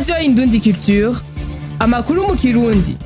radiyo indundi culture amakuru mu kirundi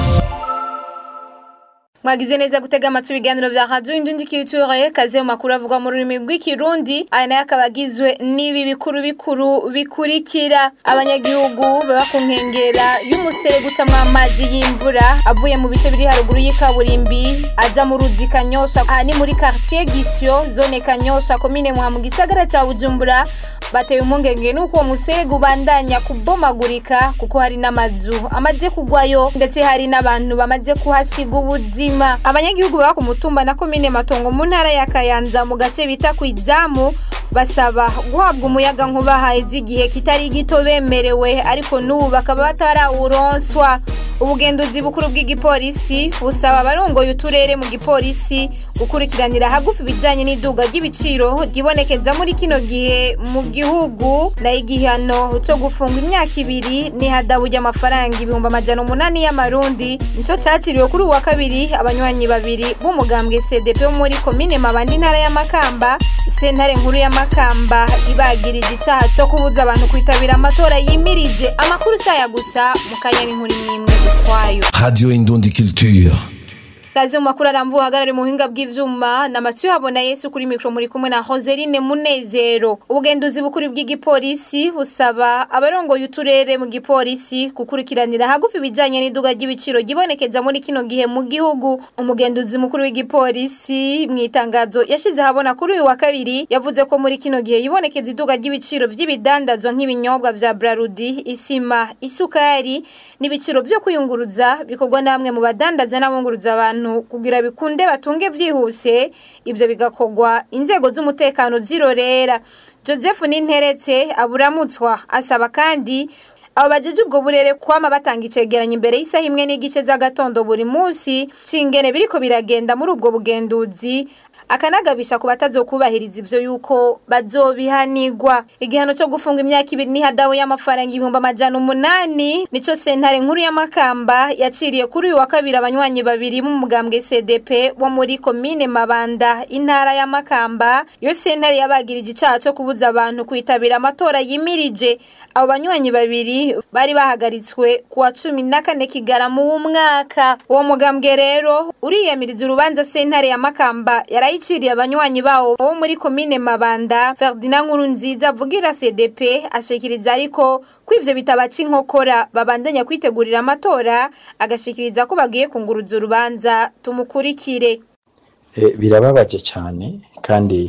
mwagize neza gutega amatwi ibiganiro vya radio indundi culture kaze mu makuru avuga mu rurimi rw'ikirundi aya nayo akaba agizwe n'ibi bikuru bikuru bikurikira abanyagihugu baba ku nkengera y'umusere gucamwo amazi y'imvura avuye mu bice biri haruguru y'ikaburimbi aja mu ruzi kanyosha aha ni muri quartier gisyo zone kanyosha komine muha mu gisagara ca bujumbura bateye impungenge nuko uwo musego ubandanya kubomagurika kuko hari n'amazu amaze kugwayo ndetse hari n'abantu bamaze kuhasiga ubuzima abanyagihugu baba ku mutumba na komine matongo mu ntara ya kayanza mu gace bita ku izamu basaba guhabwa umuyaga nkuba haheze igihe kitari gito bemerewe ariko n'ubu bakaba batarawuronswa ubugenduzi bukuru bw'igipolisi busaba abarongoye uturere mu gipolisi gukurikiranira hagufi ibijyanye n'iduga ry'ibiciro ryibonekeza muri kino gihe mu gihugu nayo igihano cyo gufunga imyaka ibiri n'ihadabu ry'amafaranga ibihumbi amajana umunani y'amarundi nicyo cyakiriwe kuri uyu wa kabiri abanywanyi babiri b'umugambwe cdp wo muri komine mabandi intara y'amakamba sentare nkuru y'amakamba ibagiriza icyaha cyo kubuza abantu kwitabira amatora yimirije amakuru saya gusa mu kanya n'inkuru n'imwe ukwayo Radio Indundi Culture. kazi mu makuru aramvuye ahagarare mu buhinga bw'ivyuma na Mathieu habona Yesu kuri mikro muri kumwe na Roseline Munezero ubugenduzi bukuru bw'igipolisi busaba abarongoye uturere mu gipolisi gukurikiranira hagufi ibijanye n'iduga ry'ibiciro gibonekeza muri kino gihe mu gihugu umugenduzi mukuru w'igipolisi mu itangazo yashize habona kuri uyu wa kabiri yavuze ko muri kino gihe yibonekeza iduga ry'ibiciro vy'ibidandazwa nk'ibinyobwa vya Brarudi isima isukari n'ibiciro vyo kwiyunguruza bikorwa namwe mu badandaza n'abunguruza abantu kugira bikunde batunge vyihuse ivyo bigakorwa inzego z'umutekano zirorera Joseph Ninteretse aburamutswa asaba kandi abo bajeje ubwo burere kwama batanga icegeranyo imbere y'isaha imwe n'igice z'agatondo buri munsi cingene biriko biragenda muri ubwo bugenduzi akanagabisha ku batazokubahiriza ivyo yuko bazobihanirwa igihano cyo gufunga imyaka ibiri n'ihadabu y'amafaranga ibihumbi amajana umunani nico sentare nkuru y'amakamba yaciriye kuri uyu wa kabiri abanywanyi babiri b'umugambwe cdp wo muri komine mabanda intara y'amakamba iyo sentare yabagirije icaha cyo kubuza abantu kwitabira amatora yimirije abo banywanyi babiri bari bahagaritswe kuwa cumi na kane kigarama w'umwaka uwo mugambwe rero uriyamiriza urubanza sentare ya makamba yarayiciriye abanywanyi bawo bo muri komine mabanda ferdinand nkuru nziza avugira cdp ashikiriza ariko ko ivyo bitabaca inkokora babandanya kwitegurira amatora agashikiriza ko bagiye kunguruza urubanza tumukurikire birababaje cyane kandi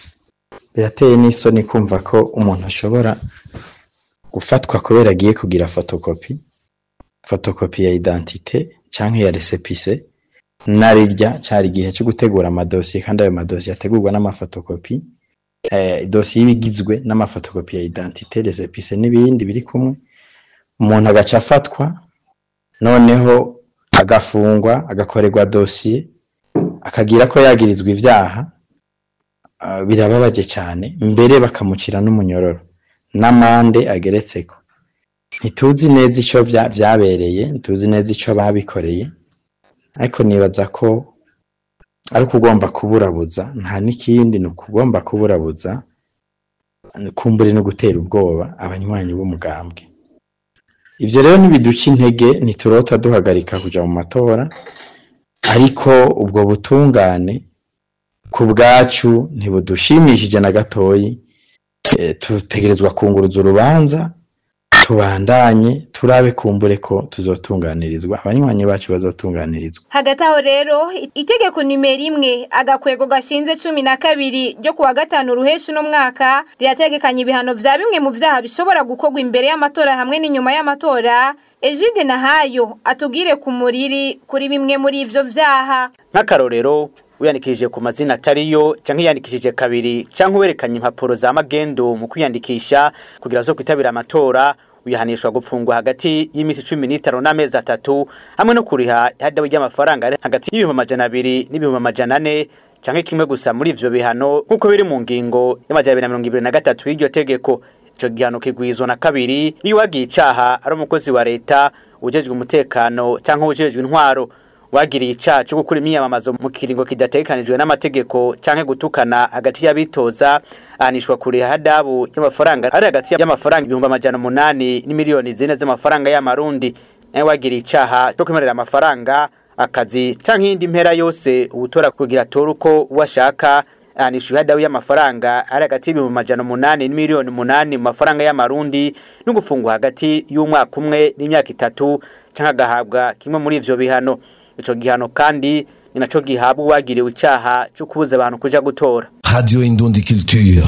birateye n'isoni kumva ko umuntu ashobora gufatwa kubera agiye kugira fotokopi fotokopi ya identite cyangwa ya resepise narirya cyari igihe cyo gutegura amadosiye kandi ayo madosiye ategurwa n'amafotokopi idosiye iba igizwe n'amafotokopi ya identite resepise n'ibindi biri kumwe umuntu agaca afatwa noneho agafungwa agakorerwa dosiye akagira ko yagirizwa ibyaha birababaje cyane mbere bakamucira n'umunyororo n'amande ageretseko ntituzi neza icyo byabereye ntituzi neza icyo babikoreye ariko nibaza ko ari ukugomba kuburabuza nta n'ikindi ni ukugomba kuburabuza kumbure no gutera ubwoba abanywanyi b'umugambwe ibyo rero ntibiduca intege ntiturota duhagarika kujya mu matora ariko ubwo butungane ku bwacu ntibudushimishije na gatoyi tutegerezwa kunguruza urubanza tubandanye turabe kumbure ko tuzotunganirizwa abanywanyi bacu bazotunganirizwa hagati aho rero itegeko nimero imwe agakwego gashinze cumi na kabiri ryo kuwa gatanu ruheshi uno mwaka rirategekanya ibihano vya bimwe mu vyaha bishobora gukorwa imbere y'amatora hamwe n'inyuma y'amatora Egide Nahayo atubwire ku muriri kuri bimwe muri ivyo vyaha nk'akarorero wiyandikishije ku mazina atariyo canke yiyandikishije kabiri canke uwerekanye impapuro za magendo mu kwiyandikisha kugira zo kwitabira amatora uyahanishwa gupfungwa hagati y'imisi cumi n'itanu n'amezi atatu hamwe no kuriha ihadabu ry'amafaranga ari hagati y'ibihumbi amajana abiri n'ibihumbi amajana ane canke kimwe gusa muri ivyo bihano nk'uko biri mu ngingo y'amajana abiri na mirongo ibiri na gatatu y'iryo tegeko ico gihano kigwizwa na kabiri iyo uwagiye icaha ari umukozi wa leta ujejwe umutekano canke ujejwe intwaro wagiriye icaha cyo gukora imyiyamamazo mu kiringo kidategekanijwe n'amategeko canke gutukana hagati y'abitoza ahanishwa kuriha hadabu y'amafaranga ari hagati y'amafaranga ibihumbi amajana umunani n'imiliyoni zine z'amafaranga y'amarundi nawe wagiriye icaha cyo kwemerera amafaranga akazi canke iyindi mpera yose ubutora kugira atore uko washaka ahanishwa ihadabu y'amafaranga ari hagati y'ibihumbi amajana umunani n'imiliyoni umunani mu mafaranga y'amarundi no gufungwa hagati y'umwaka umwe n'imyaka itatu canke agahabwa kimwe muri ivyo bihano ico gihano kandi ni naco gihabwa uwagiriwe icaha cyo kubuza abantu kuja gutora Radio Indundi Culture.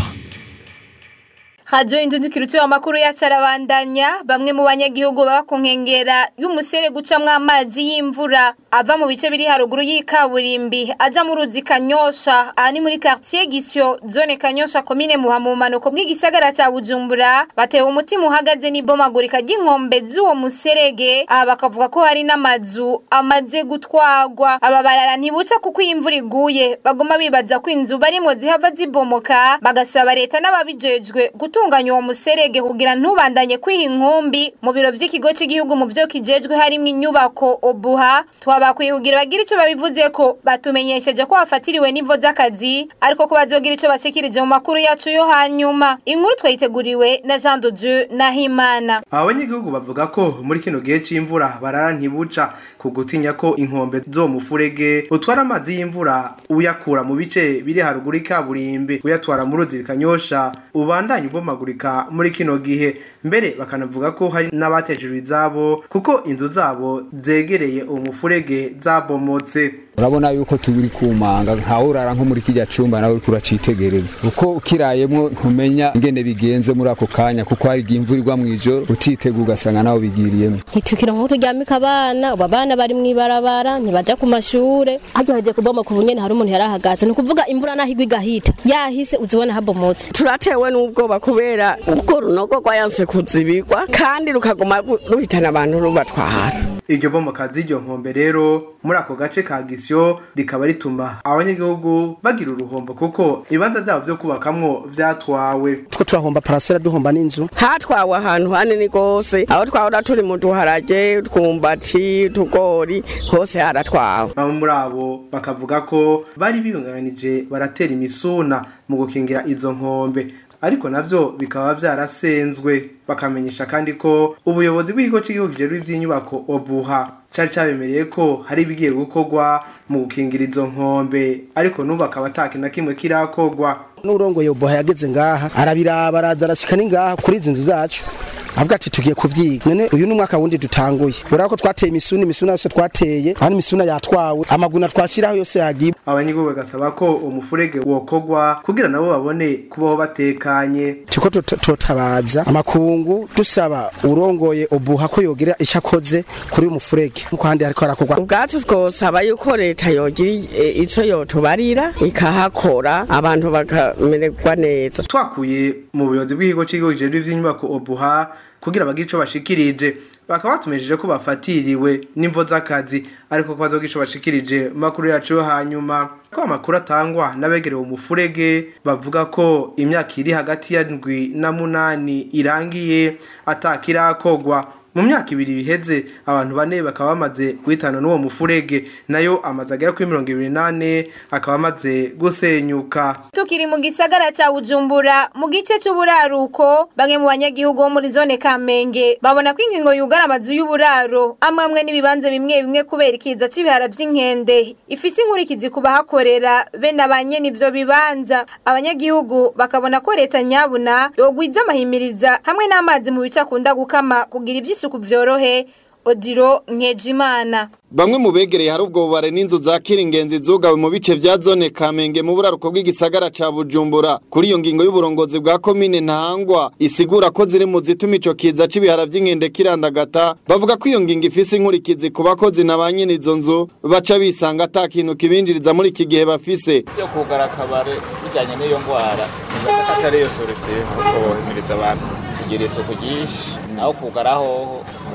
Radio Indundikirutse amakuru yacarabandanya bamwe mu banyagihugu baba ku nkengera y'umusere gucamwe amazi y'imvura ava mu bice biri haruguru y'ikaburimbi aja mu ruzi Kanyosha aha ni muri quartier Gisyo zone Kanyosha komine muha mu manuko bw'igisagara ca Bujumbura batewe umutima uhagaze n'ibomagurika ry'inkombe z'uwo muserege aha bakavuga ko hari n'amazu amaze gutwagwa aba barara ntibuca kuko iyi imvura iguye bagoma bibaza ko inzu barimo zihava zibomoka bagasaba leta n'ababijejwe gutunganya uwo muserege kugira ntubandanye kwiha inkumbi mu biro vy'ikigo cy'igihugu mu vyo kijejwe harimwo inyubako obuha twabakwiye kugira bagira ico babivuze ko batumenyesheje ko bafatiriwe n'ivo z'akazi ariko ko bazogira ico bashikirije mu makuru yacu yo hanyuma inkuru twayiteguriwe na Jean de Dieu Nahimana abanyagihugu bavuga ko muri kino gihe c'imvura barara ntibuca ku gutinya ko inkombe zo mufurege utwara amazi y'imvura uyakura mu bice biri haruguru y'ikaburimbi uyatwara mu ruzi kanyosha ubandanya ubomagurika muri kino gihe mbere bakanavuga ko hari n'abatejejwe izabo kuko inzu zabo zegereye uwo mufurege zabomotse urabona yuko turi kumanga ntawe urara nko muri kijya cumba nawe uriko uracitegereza uko ukirayemwo ntumenya ingene bigenze muri ako kanya kuko hari igihe imvura igwa mw'ijoro utitega ugasanga nawe bigiriyemo ntitukira nko turyamika abana ubu abana bari mw'ibarabara ntibaja ku mashure harya hagiye kuboma ku bunyene hari umuntu yarahagaze ni ukuvuga imvura naho igwa igahita yahise uzibona habomotse turatewe n'ubwoba kubera ubwo runogo rwayanse kuzibigwa kandi rukaguma ruhitana abantu rubatwara iryo bomoka z'iryo nkombe rero muri ako gace ka gisyo rikaba rituma abanyagihugu bagira uruhombo kuko ibibanza vyabo vyo kubakamwo vyatwawe two turahomba parasera duhomba n'inzu hatwawe ahantu hanini gose aho twahora turi mu duharage twumbati tugori hose haratwawe bamwe muri abo bakavuga ko bari biyunganije baratera imisuna mu gukingira izo nkombe ariko navyo bikaba vyarasenzwe bakamenyesha kandi ko ubuyobozi bw'ikigo cy'igihugu kijejwe ivy'inyubako obuha cari cabemereye ko hari ibigiye gukorwa mu gukingira izo nkombe ariko n'ubu akaba ataki na kimwe kirakorwa n'urongoye obuha yageze ngaha arabiraba aradarashika ni ngaha kuri izi nzu zacu avuga ati tugiye kuvyiga none uyu n'umwaka wundi dutanguye urako ko twateye imisuna imisuna yose twateye hano imisuna yatwawe amaguna twashiraho yose yagiye abanyagihugu bagasaba ko umufurege wokorwa kugira nabo babone kubaho batekanye tuko totabaza amakungu dusaba urongoye obuha ko yogira ico akoze kuri uyu mufurege nkuko handi hariko harakorwa ubwacu twosaba yuko leta yogira ico yotubarira ikahakora abantu bakamererwa neza twakuye mu buyobozi bw'ikigo cy'igihugu kijejwe ivy'inyubako obuha kugira bagire ico bashikirije bakaba batumejeje ko bafatiriwe n'imvo z'akazi ariko ko bazogira ico bashikirije mu makuru yacu yo hanyuma ko amakuru atangwa n'abegerewe umufurege bavuga ko imyaka iri hagati ya ndwi na munani irangiye atakirakogwa mu myaka ibiri biheze abantu bane bakaba bamaze guhitana n'uwo mufurege nayo amaze agera kuri mirongo ibiri n'ane akaba amaze gusenyuka tukiri mu gisagara ca Bujumbura mu gice c'uburaruko bamwe mu banyagihugu bo muri zone Kamenge babona ko ingingo yugara amazu y'uburaro amwe amwe n'ibibanza bimwe bimwe kubera ikiza c'ibihara vy'inkende ifise inkurikizi ku bahakorera be nabanye n'ivyo bibanza abanyagihugu bakabona ko leta nyabuna yogwiza amahimiriza hamwe n'amazi mu bice akunda gukama kugira ivy'isuku vyorohe Odiro Nkejimana Bamwe mu begereye hari ubwo bubare n'inzu za kiringenzi zugawe mu bice vya zone Kamenge mu buraruko bw'igisagara ca Bujumbura kuri iyo ngingo y'uburongozi bwa komine Ntahangwa isigura ko ziri mu zituma ico kiza c'ibihara vy'inkende kirandagata bavuga ko iyo ngingo ifise inkurikizi ku bakozi na ba nyene izo nzu baca bisanga ata kintu kibinjiriza muri iki gihe bafise yo kugara akabare bijanye n'iyo ngwara atari yo solution ahubwo bohimiriza abantu kugira isuku ryinshi aho kugara hoho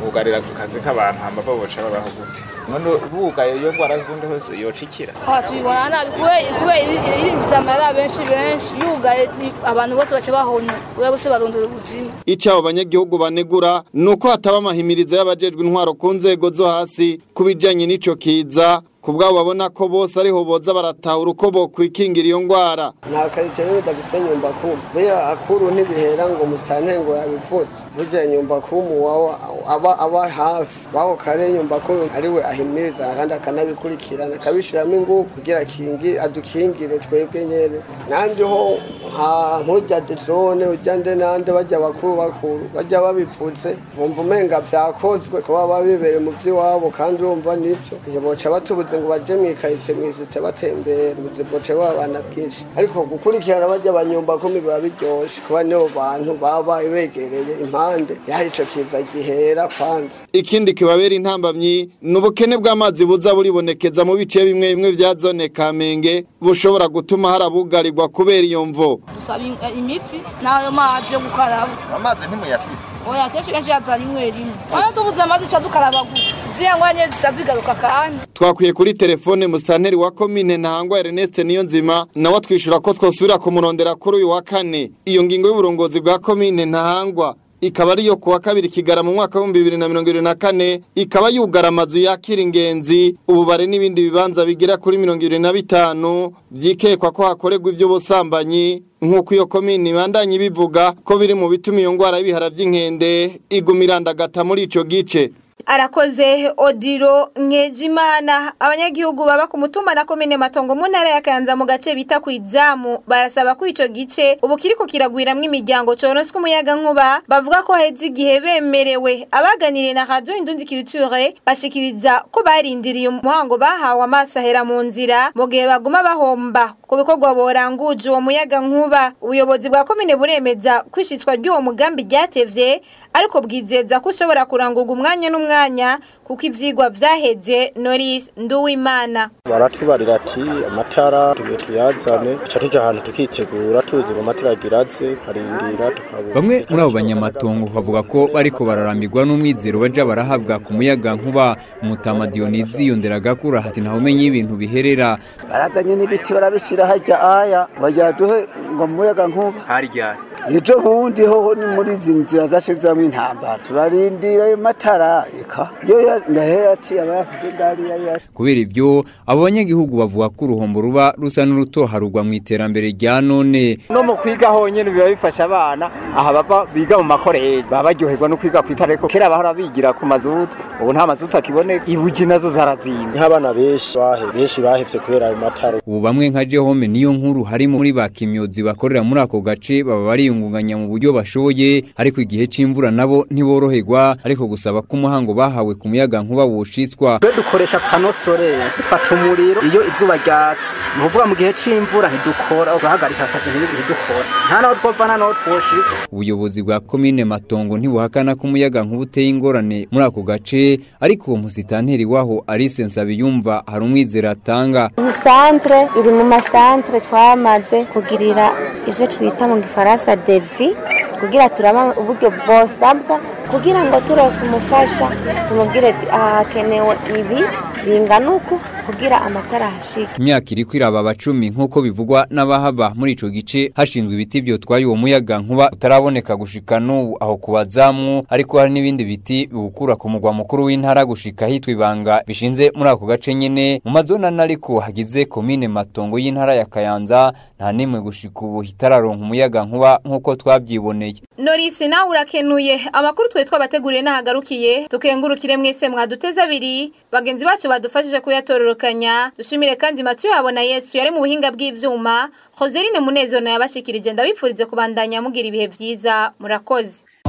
bugarira ku kazi k'abantu hamba baboca babaho gute none bugaye iyo ngwara kundi hose yocikira aha tubibona nabi kubera irinjiza amarira benshi benshi yugaye abantu bose baca bahona kubera bose barondora ubuzima icyo abo banyagihugu banegura ni uko hataba amahimirizo y'abajejwe intwaro ku nzego zo hasi ku bijyanye n'ico kiza ku bwabo babona ko bose ariho boza baratahura uko bokwikingira iyo ngwara nta karitsiye rero dafise nyumbakumu buriya akuru ntibihera ngo musitanteri ngo yabivutse burya nyumbakumu wawe aba aba hafi wako kare nyumbakumu ariwe ahimiriza kandi akanabikurikirana akabishiramo ingufu kugira akingi adukingire twebwe nyene nandi ho nka nk'urya dezone urya nde nande bajya bakuru bakuru bajya babipfutse bumva umenga vyakozwe kuba babibereye mu vy'iwabo kandi urumva nivyo ntiboca batubuze ngo baje mwikaritsiye mwisite batembera ubuze boca babana bwinshi ariko gukurikirana bajya abanyumba kumi biba biryoshe kuba nibo bantu baba begereye impande yaho ico kiza gihera kwanza ikindi kibabera intambamyi ni ubukene bw'amazi buza buribonekeza mu bice bimwe bimwe vya zone kamenge bushobora gutuma harabugarirwa kubera iyo mvo dusaba imiti n'ayo mazi yo gukaraba amazi ntimuyafise oya kenshi kenshi yazana rimwe rimwe wana tubuze amazi uca dukaraba gusa ziriya ngwanye zica zigaruka kandi twakwiye kuri telefone musitanteri wa komine ntahangwa Ernest niyo nzima nawe atwishyura ko twosubira kumurondera kuri uyu wa kane iyo ngingo y'uburongozi bwa komine ntahangwa ikaba ariyo kuwa kabiri kigara mu mwaka w'ibihumbi bibiri na mirongo irindwi na kane ikaba yugara amazu yakira ingenzi ububare n'ibindi bibanza bigera kuri mirongo irindwi na bitanu byikekwa ko hakorerwa iby'ubusambanyi nk'uko iyo komini ibandanye ibivuga ko biri mu bituma iyo ndwara y'ibihara by'inkende iguma irandagata muri icyo gice arakoze odiro nkejimana abanyagihugu baba ku mutumba na komine matongo mu ntara ya Kayanza mu gace bita ku izamu barasaba ko ico gice ubu kiriko kiragwiramwo imiryango coronswe umuyaga nkuba bavuga ko heze igihe bemerewe abaganiriye na radio indundi culture bashikiriza ko barindiriye umuhango bahawe amaso ahera mu nzira mu gihe baguma bahomba ku bikorwa boranguje uwo muyaga nkuba ubuyobozi bwa komine buremeza kwishitswa ry'uwo mugambi ryatevye ariko bwizeza ko ushobora kurangurwa umwanya n'umwanya kuko ivyigwa vyaheze Norris Nduwimana baratubarira ati amatara tugiye tuyazane ca tuja ahantu tukitegura tuzi ngo amatara agiraze karindira tukabura bamwe muri abo banyamatongo bavuga ko bariko bararambirwa n'umwizero baja barahabwa ku muyaga nkuba umutama Dionisi yonderaga kura hati ntawe umenye ibintu biherera barazanye n'ibiti barabishira harya aya bajya duhe ngo muyaga nkuba harya ejo bundi hoho ni muri izi nzira zashizamwo intambara turarindira ayo matara eka yo ndahera yaciye aba yafise ndari yari yaje kubera ivyo abo banyagihugu bavuga ko uruhombo ruba rusa n'urutoharurwa mu iterambere rya none no mu kwiga honyene biba bifasha abana aha bava biga mu makoreji baba baryoherwa no kwiga kwitara ariko kera bahora bigira ku mazutu ubu nta mazutu akiboneka ibuji nazo zarazimye nk'abana benshi bahe benshi bahevye kubera ayo matara ubu bamwe nka Jehome niyo nkuru harimo muri ba kimyozi bakorera muri ako gace baba bariyungunganya mu buryo bashoboye ariko igihe c'imvura nabo ntiboroherwa ariko gusaba ko umuhango bahawe ku muyaga nkuba woshitswa twe dukoresha pano solere zifata umuriro iyo izuba ryatse ni ukuvuga mu gihe c'imvura ntidukora turahagarika akazi ntidukora nta naho twova nta naho twoshika ubuyobozi bwa komine matongo ntibuhakana ko umuyaga nkuba uteye ingorane muri ako gace ariko uwo musitanteri waho Alice Nsabiyumva hari umwizero atanga iyi santre iri mu masantre twamaze kugirira ivyo twita mu gifaransa devi kugira turaba uburyo bwosabwa kugira ngo turose umufasha tumubwire ati aha hakenewe ibi bingana uku kugira amatara hashike imyaka iri kwiraba abacumi nk'uko bivugwa n'abahaba muri ico gice hashinzwe ibiti vyotwaye uwo muyaga nkuba utaraboneka gushika n'ubu aho kubazamu ariko hari n'ibindi biti biwukura ku mugwa mukuru w'intara gushika hitwa ibanga bishinze muri ako gace nyene mu mazona ariko hagize komine matongo y'intara ya kayanza nta nimwe gushika ubu hitararonka umuyaga nkuba nk'uko twavyiboneye Norisi nawe urakenuye amakuru twe twabateguriye nahagarukiye tukengurukire mwese mwaduteza abiri bagenzi bacu badufashije kuyatororokanya dushimire kandi matu yabona Yesu yari mu buhinga bw'ivyuma Joseline Munezero yabashikirije ndabipfurize kubandanya mugira ibihe vyiza murakoze